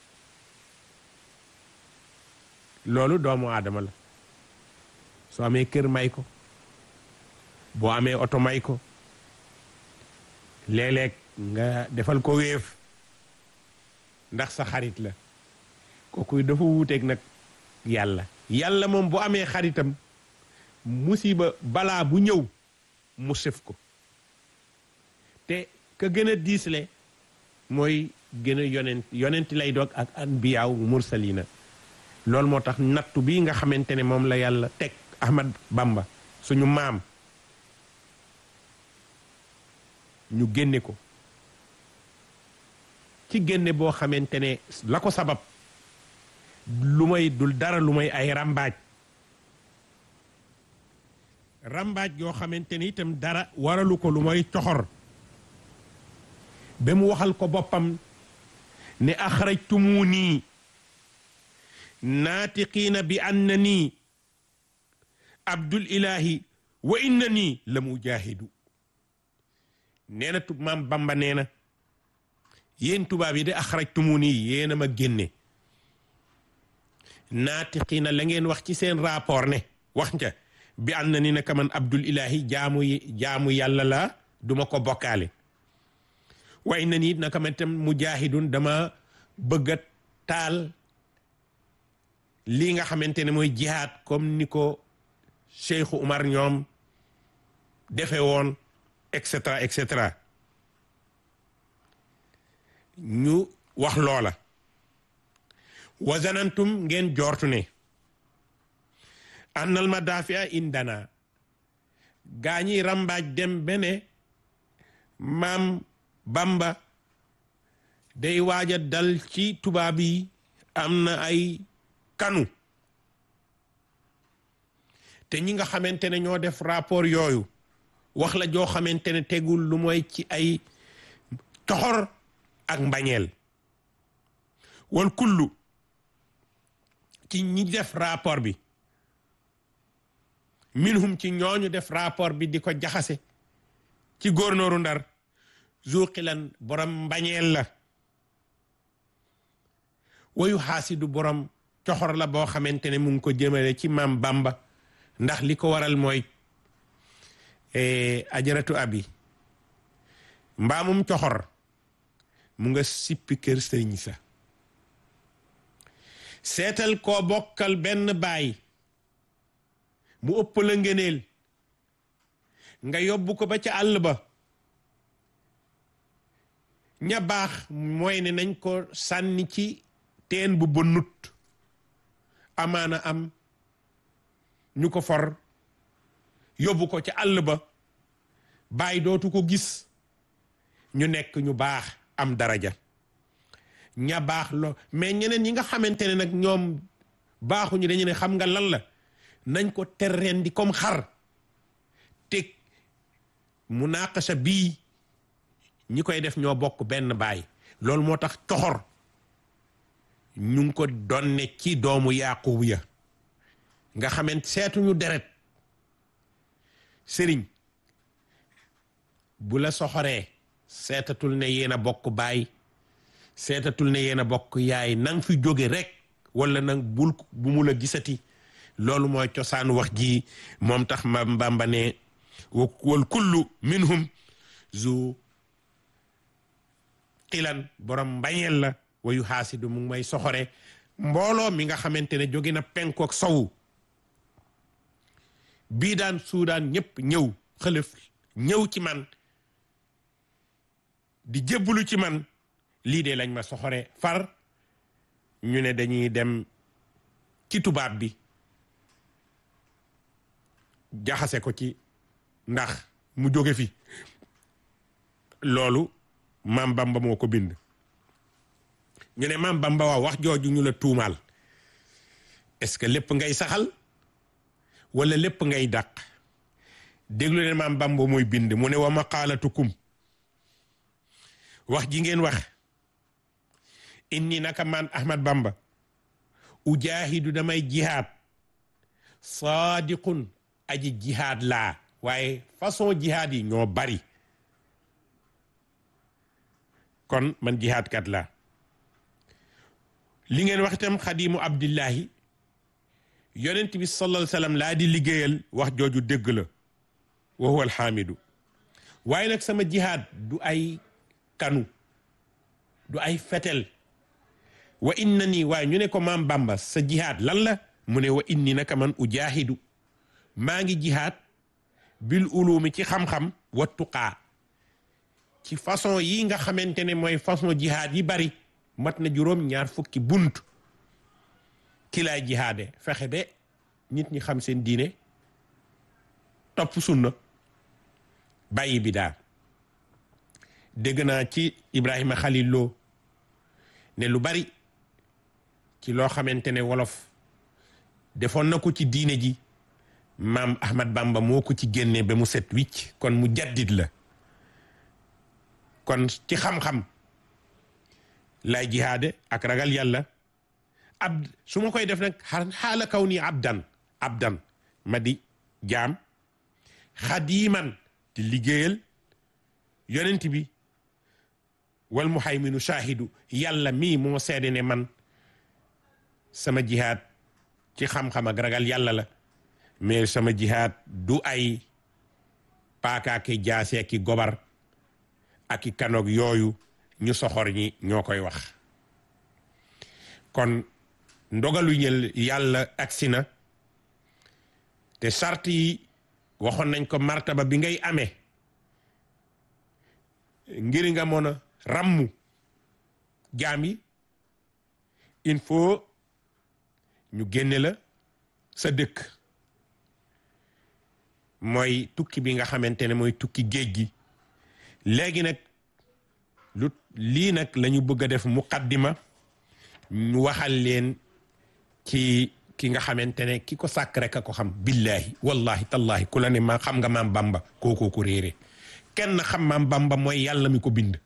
loolu doomu aadama la soo amee kër may ko boo amee oto may ko léeg-léeg nga defal ko wéef ndax sa xarit la kooku dafa wuuteeg nag yàlla yàlla moom bu amee xaritam musiba balaa bu ñëw mu sëf ko te ka gën a diisle mooy gën a yonent yonent lay doog ak anbiyaaw mursalina loolu moo tax nattu bi nga xamante ne moom la yàlla teg Ahmad Bamba suñu maam ñu génne ko ci génne boo xamante ne la ko sabab lu may dul dara lu may ay ràmbaaj ràmbaaj yoo xamante ni itam dara waralu ko lu may coxor ba mu waxal ko boppam ne axrajtumuni naatiqiina bi annani abdul ilahi wa innani la mujahidu nee na tub maam bamba nee na yéen tubaab yi de axrajtumuni yéen a ma génne naatiqiina la ngeen wax ci seen rapport ne wax nca bi annani naka man abdul ilahi jaamu jaamu yàlla la duma ko bokkaale wa innani naka man tam mujahidun dama bëgg a taal lii nga xamante ne mooy jihaad comme ni ko Cheikhu Umar ñoom defe woon et cetera et cetera ñu wax loola wa zanantum ngeen joortu ne annal madafia indana gaa ñi rambaaj dem bene maam Bamba day waaja dal ci tubaab yi am na ay kanu te ñi nga xamante ne ñoo def rapport yooyu wax la joo xamante ne tegul lu mooy ci ay coxor ak mbañeel wal kullu ci ñi def rapport bi minhum ci ñooñu def rapport bi di ko jaxase ci góornooru ndar zuqilan borom mbañeel la wayu xaasidu borom coxor la boo xamante ne mu ngi ko jëmale ci maam Bamba ndax li ko waral mooy ajaratu abi mbaamum coxor mu nga sippi kër sëriñ sa seetal koo bokkal benn baay mu ëpp la ngëneel nga yóbbu ko ba ca àll ba ña baax mooy ne nañ ko sànni ci teen bu bënnut amaana am ñu ko for yóbbu ko ca àll ba bàyyi dootu ko gis ñu nekk ñu baax am daraja ña baax lo mais ñeneen ñi nga xamante ne nag ñoom baaxuñu dañu ne xam nga lan la nañ ko terreen di comme xar te munaqasha bii ñi koy def ñoo bokk benn baay loolu moo tax coxor ñu ngi ko donne ci doomu yaqub ya nga xamante seetuñu deret sëriñ bu la soxoree seetatul ne yéen a bokk baay seetatul ne yéen a bokk yaay nang fi jóge rek wala nag bul bu mu la gisati loolu mooy cosaan wax ji moom tax ma Bamba ne wal kullu minhum zu xilan borom mbañeel la wayu xaasidu mu ngi may soxore mbooloo mi nga xamante ne jóge na penku ak sowu bii daan suudaan ñëpp ñëw xëlëf ñëw ci man di jébbalu ci man lii de lañ ma soxore far ñu ne dañuy dem ci tubaab bi jaxase ko ci ndax mu jóge fi loolu maam Bamba moo ko bind ñu ne maam Bamba waaw wax jooju ñu la tuumaal est-ce que lépp ngay saxal wala lépp ngay dàq déglu ne maam Bamba mooy bind mu ne wa maqaalatukum wax ji ngeen wax inni naka man Ahmad Bamba ujaahidu damay jihaad saadiqun aji jihaad laa waaye façon jihaad yi ñoo bari kon man jihaad kat laa li ngeen wax itam xadimu abdillahi yonent bi sallallahu alayhi wasallam laa di liggéeyal wax jooju dégg la wa huwa alxaamidu waaye nag sama jihaad du ay kanu du ay fetel wa inna nii waaye ñu ne ko maam Bamba sa jihaad lan la mu ne wa inni naka man ujaahidu maa ngi jihaad bil ulumi ci xam-xam wa tuqaa ci façon yi nga xamante ne mooy façon jihaad yi bari mat na juróom ñaar fukki bunt ki laay jihaade fexe be nit ñi xam seen diine topp sunna bàyyi bi daal dégg naa ci Ibrahima Khalil Lo ne lu bari ci loo xamante ne wolof defoon na ko ci diine ji maam Ahmad Bamba moo ko ci génne ba mu set wicc kon mu jaddit la kon ci xam-xam lay jihaade ak ragal yàlla ab su ma koy def nag xaala kaw nii abdan abdan ma di jaam xadiiman di liggéeyal yonent bi wal muhayminu shaahidu yàlla mii moo seede ne man sama jihaad ci xam-xam ak ragal yàlla la mais sama jihaad du ay paakaaki jaase ki gobar ak i kanoog yooyu ñu soxor ñi ñoo koy wax kon ndogalu ñël yàlla agsi na te sart yi waxoon nañ ko martaba bi ngay amee ngir nga mën a ràmmu jaam yi il faut ñu génne la sa dëkk mooy tukki bi nga xamante ne mooy tukki géej gi léegi nag lu lii nag la ñu bëgg a def muqaddima ñu waxal leen ci ki nga xamante ne ki ko sàkk rek a ko xam billahi wallahi tallahi ku la ne ma xam nga maam bamba kookoo ko réere kenn xam maam bamba mooy yàlla mi ko bind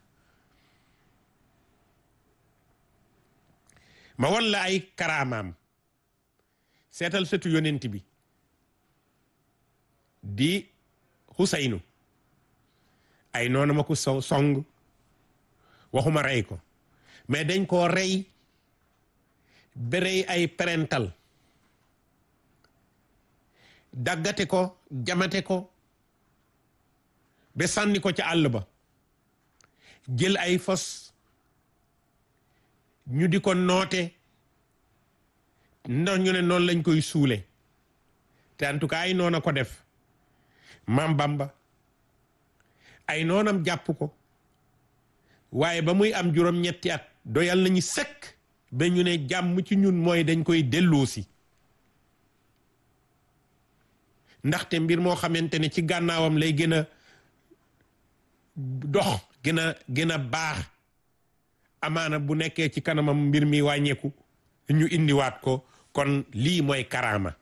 ma wan la ay karaamaam seetal sëtu yonent bi di xusaynu ay noonu ma ko so song waxuma rey ko mais dañ koo rey ba rey ay parental daggate ko jamate ko ba sànni ko ca àll ba jël ay fos ñu di ko noote ndax ñu ne noonu lañ koy suule te en tout cas ay noona ko def maam Bamba ay noonam jàpp ko waaye ba muy am juróom-ñetti at doyal nañu sëkk ba ñu ne jàmm ci ñun mooy dañ koy delloosi ndaxte mbir moo xamante ne ci gànnaawam lay gën a dox gën a gën a baax amaana bu nekkee ci kanamam mbir mi wàññeeku ñu indiwaat ko kon lii mooy karaama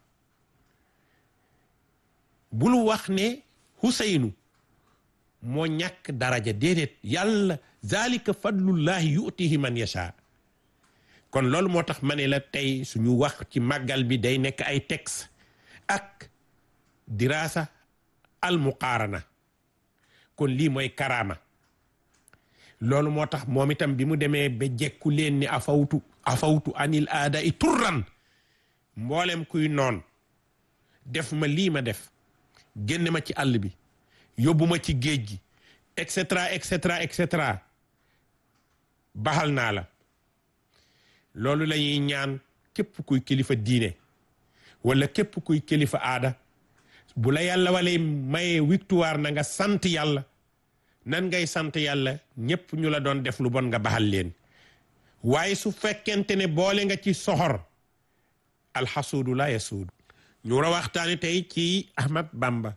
bul wax ne Huseynu moo ñàkk daraja déedéet yàlla zalika fadlullahi yutihi man yasha kon loolu moo tax ma ne la tey suñu wax ci màggal bi day nekk ay texte ak dirasa al muqaarana kon lii mooy karaama loolu moo tax moom itam bi mu demee ba jekku leen ni afawtu afawtu anil aada i turran mboolem kuy noon def ma lii ma def génne ma ci àll bi yóbbu ma ci géej gi et cetera et cetera et cetera baxal naa la loolu la ñuy ñaan képp kuy kilifa diine wala képp kuy kilifa aada bu la yàlla wala maye victoire na nga sant yàlla nan ngay sant yàlla ñépp ñu la doon def lu bon nga baxal leen waaye su fekkente ne boole nga ci soxor alxasuudu la yasuudu ñu war a waxtaane tey ci Ahmad Bamba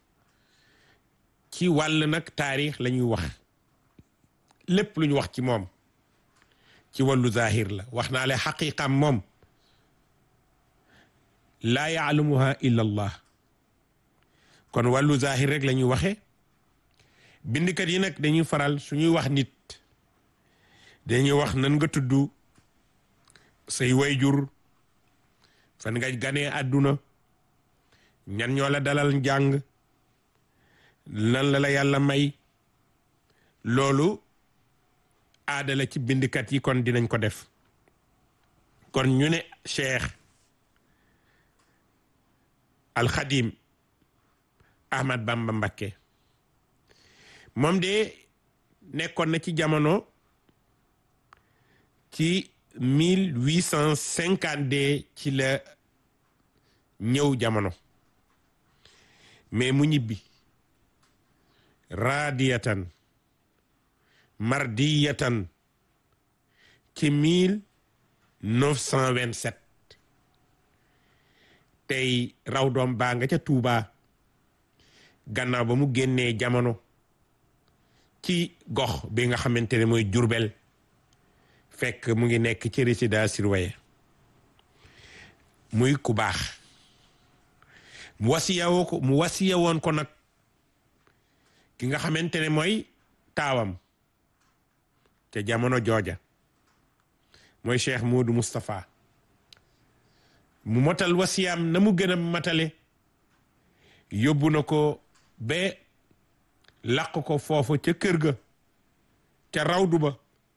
ci wàll nag taarix la ñuy wax lépp lu ñu wax ci moom ci wàllu zahir la wax naa le xaqiqam moom laa yaalamuha illa allah kon wàllu zahir rek la ñuy waxe bindkat yi nag dañuy faral suñuy wax nit dañuy wax nan nga tudd say wayjur fan nga ganee àdduna ñan ñoo la dalal njàng lan la la yàlla may loolu aada la ci bindkat yi kon dinañ ko def kon ñu ne cheikh alxadim ahmad bamba mbakke moom de nekkoon na ci jamono ci mille huit cent cinquante ci la ñëw jamono mais mu ñibbi raadiyatan mardiyatan ci mille neuf cent vingt-sept tey raw doom baa nga ca Tuuba gannaaw ba mu génnee jamono ci gox bi nga xamante ne mooy Jurbel fekk mu ngi nekk ci résidence surveillée muy ku baax mu wasiyawoo ko mu wasiya woon ko nag ki nga xamante ne mooy taawam te jamono jooja mooy Cheikh Modou Moustapha mu motal wasiyam na mu gën a matale yóbbu na ko ba laq ko foofu ca kër ga ca rawdu ba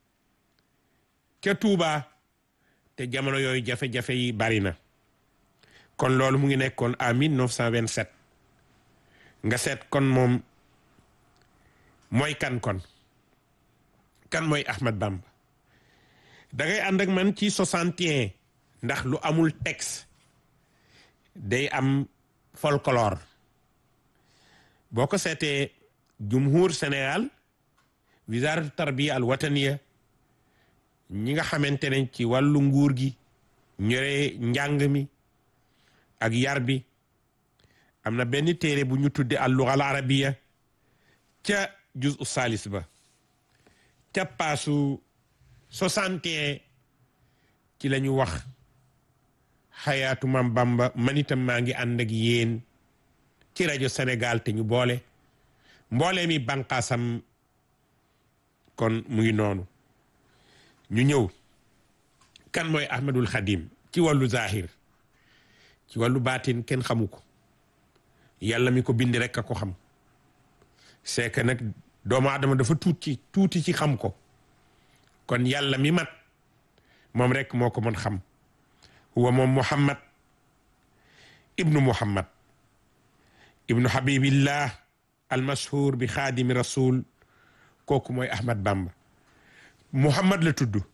ca Tuuba te jamono yooyu jafe-jafe yi bari na kon loolu mu ngi nekkoon à 1927 nga seet kon moom mooy kan kon kan mooy Ahmad Bamba da ngay ànd ak man ci 61 ndax lu amul texte day am folklore boo ko seetee jumhur Sénégal wisaaratu tarbiya al wataniya ñi nga xamante ne ci wàllu nguur gi ñore njàng mi ak yar bi am na benn téere bu ñu tudde al lugha al arabiya ca juz u salis ba ca paasu 61 ci la ñu wax xayaatu mam bamba man itam maa ngi ànd ak yéen ci rajo Sénégal te ñu boole mboole mi banqaasam kon mu ngi noonu ñu ñëw kan mooy ahmadul xadim ci wàllu zahir ci wàllu baatin kenn xamu ko yàlla mi ko bind rek a ko xam c'est que nag doomu adama dafa tuuti tuuti ci xam ko kon yàlla mi mat moom rek moo ko mën xam huwa moom muhammad ibnu muhammad ibnu habibillah almashhur bi xaadimi rasul kooku mooy ahmad bamba muhammad la tudd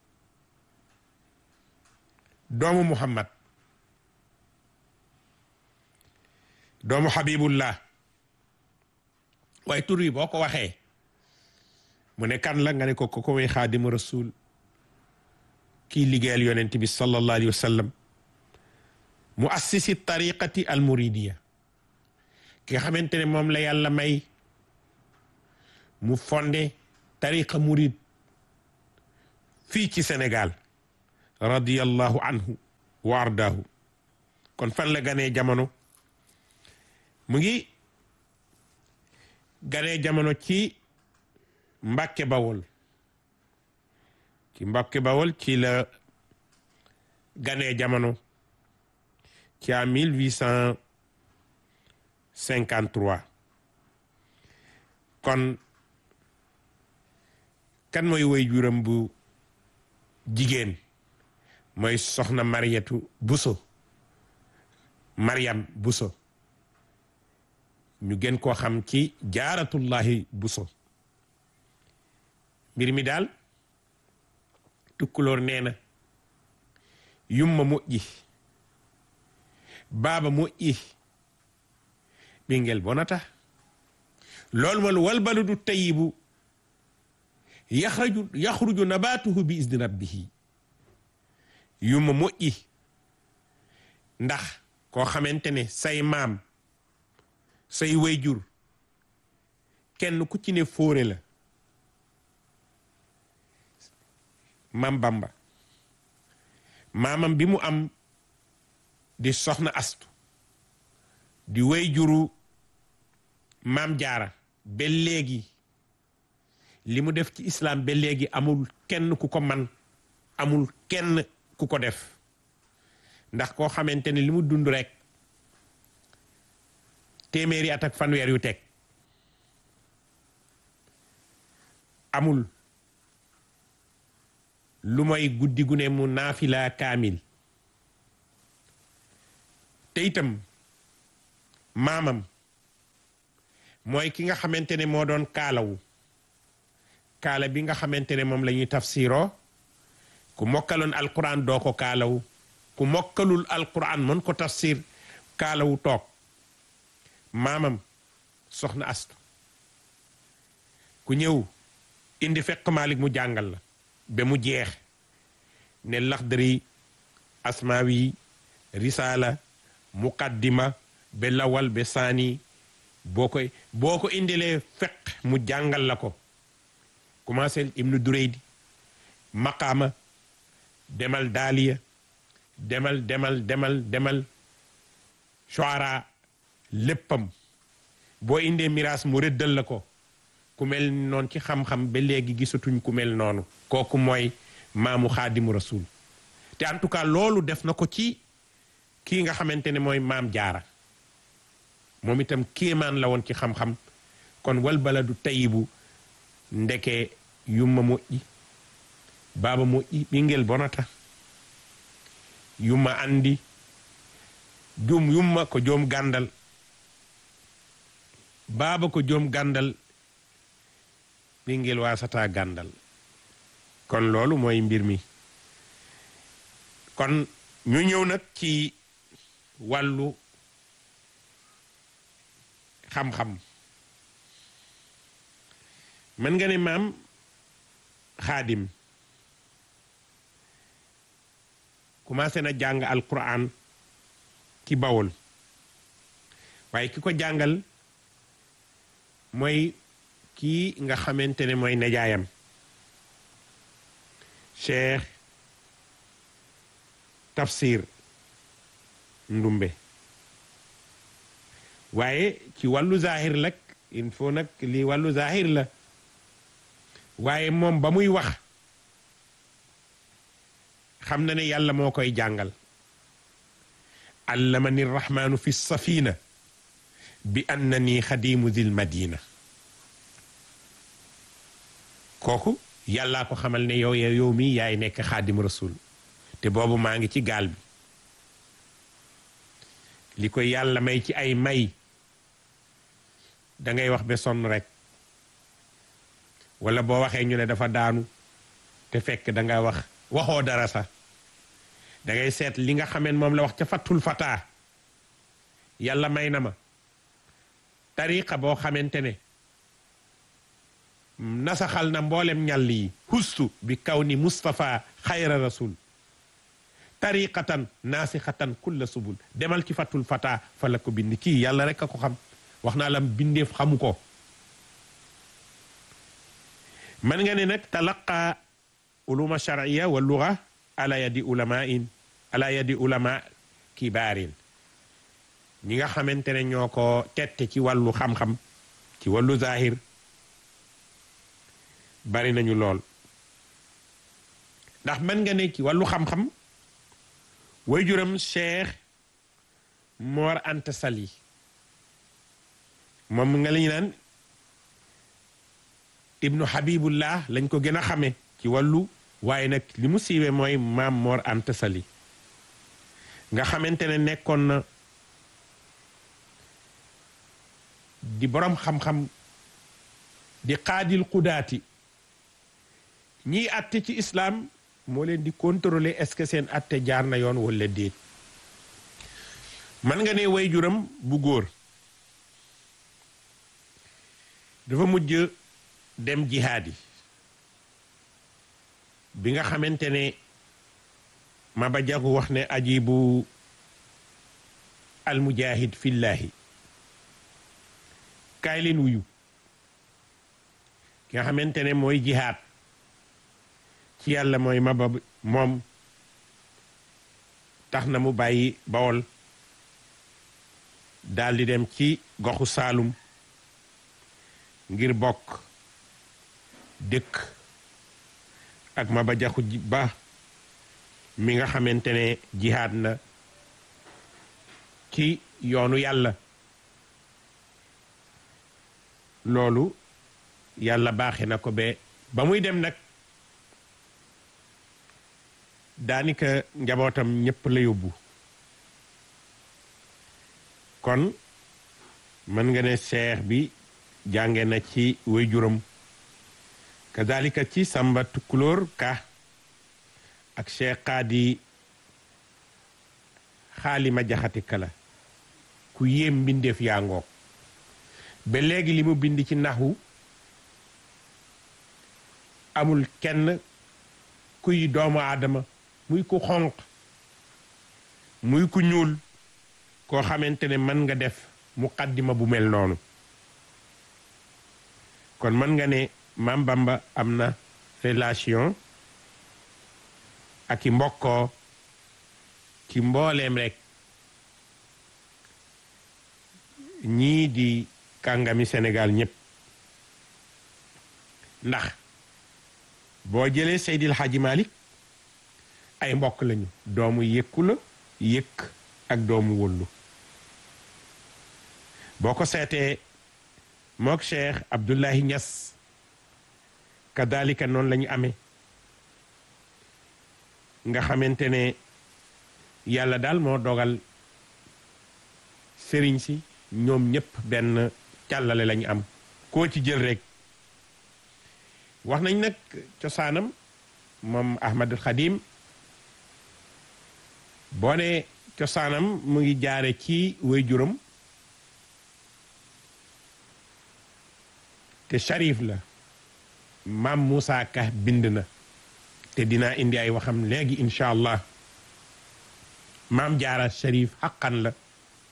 doomu muhammad doomu habibullah waaye tur yi boo ko waxee mu ne kan la nga ne ko ko mooy xaadimu rasul kii liggéeyal yonent bi sallallahu alayhi wa sallam mu assisi tariqati al muridiya ki nga xamante ne moom la yàlla may mu fondé tariqa murid fii ci Sénégal radiyallahu anhu wa ardaahu kon fan la ganee jamono mu ngi ganee jamono ci Mbàkke Bawol ci Mbàkke Bawol ci la ganee jamono ci à mille huit cent cinquante trois kon kan mooy woy juram bu jigéen mooy soxna Mariyatu Buso Mariam Buso ñu gën koo xam ci jaaratullahi Buso mbir mi daal tukkuloor nee na yumma moƴƴi baaba moƴƴi ɓingel bonata lolmol walbaludu tayibu yahraju yahruju nabatuhu bi isni rabbihi yumma moƴƴi ndax koo xamante ne say maam say wayjur kenn ku ci ne fóore la mam bamba maamam bi mu am di soxna astu di wayjuru maam jaara ba léegi li mu def ci islam ba léegi amul kenn ku ko man amul kenn ku ko def ndax koo xamante ne li mu dund rek téeméeri at ak fanweer yu teg amul lu mooy guddi gu ne mu naafila kaamil te itam maamam mooy ki nga xamante ne moo doon kaalawu kaala bi nga xamante ne moom la ñuy tafsiroo ku mokkaloon alquran doo ko kaalawu ku mokkalul alquran mën ko tafsir kaalawu toog maamam soxna astu ku ñëw indi fekk Malik mu jàngal la ba mu jeex ne laxdari asmaawi risaala muqaddima ba lawal ba saani boo koy boo ko indilee fekk mu jàngal la ko commencé ibnu dureydi maqaama demal daaliya demal demal demal demal shuara léppam boo indee miraas mu rëddal la ko ku mel noonu ci xam-xam ba léegi gisatuñ ku mel noonu kooku mooy maamu xaadimu rasul te en tout cas loolu def na ko ci kii nga xamante ne mooy maam jaara moom itam kéemaan la woon ci xam-xam kon wal baladu tayibu ndeke yumma moƴƴi baaba moƴƴi ɓingel bonata yumma andi jum yumma ko joom gandal baaba ko joom gandal ɓingel wasata gandal kon loolu mooy mbir mi kon ñu ñëw nag ci wàllu xam-xam mën nga ne maam xaadim commencé na jàng alquran ci bawol waaye ki ko jàngal mooy kii nga xamante ne mooy nejaayam cheikh tafsir ndumbe waaye ci wàllu zahir lak il faut nag lii wàllu zahir la waaye moom ba muy wax xam na ne yàlla moo koy jàngal allamani rahmaanu fi safina bi annani xadimu dil madina kooku yàllaa ko xamal ne yow yow mi yaay nekk xaadim rasul te boobu maa ngi ci gaal bi li ko yàlla may ci ay may da ngay wax ba sonn rek wala boo waxee ñu ne dafa daanu te fekk da nga wax waxoo dara sax da ngay seet li nga xameen moom la wax ca fattul fataa yàlla may na ma tariqa boo xamante ne nasaxal na mboolem ñàll yi hustu bi kaw ni Mustapha xayra rasul tariqatan naasixatan kulla subul demal ci fattul fataa fa la ko bind kii yàlla rek a ko xam wax naa lam bindeef xamu ko man nga ne nag talaqa uluma shar'iyya wa lugha ala yadi ulama'in ala yadi ulama kibaarin ñi nga xamante ne ñoo ko tette ci wàllu xam-xam ci wàllu zahir bari nañu lool ndax mën nga ne ci wàllu xam-xam way juram Cheikh Mor Anta Sali moom nga lañu naan ibnu Habibullah lañ ko gën a xame ci wàllu waaye nag li mu siiwee mooy maam Mor Anta Sali nga xamante ne nekkoon na di boroom xam-xam di xaadil xudaati ñiy atte ci islaam moo leen di contrôler est-ce que seen atte jaar na yoon walla déet man nga ne way juram bu góor dafa mujj dem jihaad yi bi nga xamante ne Maba Jaxu wax ne ajibu almujahid fillahi kaay leen wuyu ki nga xamante ne mooy jihaad ci yàlla mooy Maba moom tax na mu bàyyi Bawol daldi dem ci goxu Saalum ngir bokk dëkk ak Maba Jaxu Ba mi nga xamante ne jihaad na ci yoonu yàlla loolu yàlla baaxe na ko ba ba muy dem nag daanaka njabootam ñépp la yóbbu kon mën nga ne seex bi jànge na ci waajuram kazalika ci Samba Tukulóor Ka ak Cheikh Xaadi xaalima jaxati kala ku yéem mbindeef yaa ngoog ba léegi li mu bind ci naxu amul kenn kuy doomu aadama muy ku xonq muy ku ñuul koo xamante ne mën nga def muqaddima bu mel noonu kon mën nga ne Maam Bamba am na relation ak i mbokkoo ci mbooleem rek ñii di kàngami Sénégal ñépp ndax boo jëlee Seydil Hadji Malick ay mbokk lañu doomu yëkku la yëkk ak doomu wëllu boo ko seetee mook Cheikh Abdoulahi Niass kadalika noonu la ñu amee nga xamante ne yàlla daal moo dogal sëriñ si ñoom ñépp benn càllale lañu am koo ci jël rek wax nañ nag cosaanam moom Ahmadul Xadim boo ne cosaanam mu ngi jaare ci waajuram te Sharif la maam Moussa Ka bind na te dinaa indi ay waxam léegi incha allah maam jaara Sharif xaqan la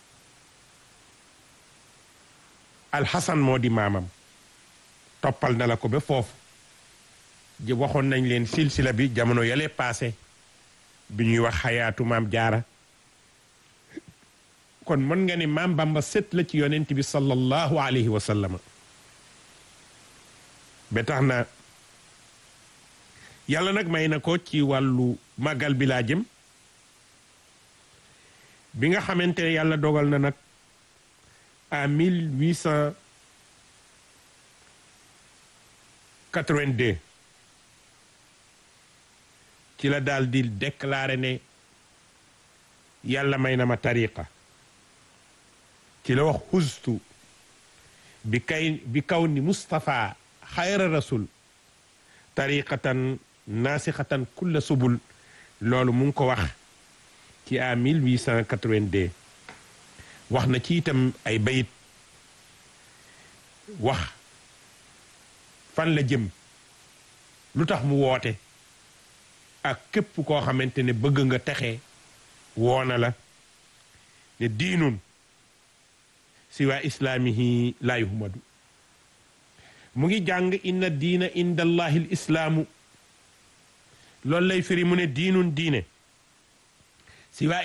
alxasan moo di maamam toppal na la ko ba foofu ji waxoon nañ leen silsila bi jamono yale paase bi ñuy wax xayaatu maam jaara kon mën nga ne maam Bamba sët la ci yonent bi sallallahu alayhi wa sallam ba tax na yàlla nag may na ko ci wàllu màggal bi laa jëm bi nga xamante ne yàlla dogal na nag à mille huit cent quatre-vingt-deux ci la daal di déclaré ne yàlla may na ma tariqa ci la wax xustu bi kay bi kaw ni Mustapha xayra rasul tariqatan naasixatan kulla subul loolu mu ngi ko wax ci à 1882 wax na ci itam ay bayit wax fan la jëm lu tax mu woote ak képp koo xamante ne bëgg nga texe woona la ne diinun siwa islaamihi laa yuhmadu mu ngi jàng inna diina inda allahi l islaamu loolu lay firi mu ne diinun diine si waa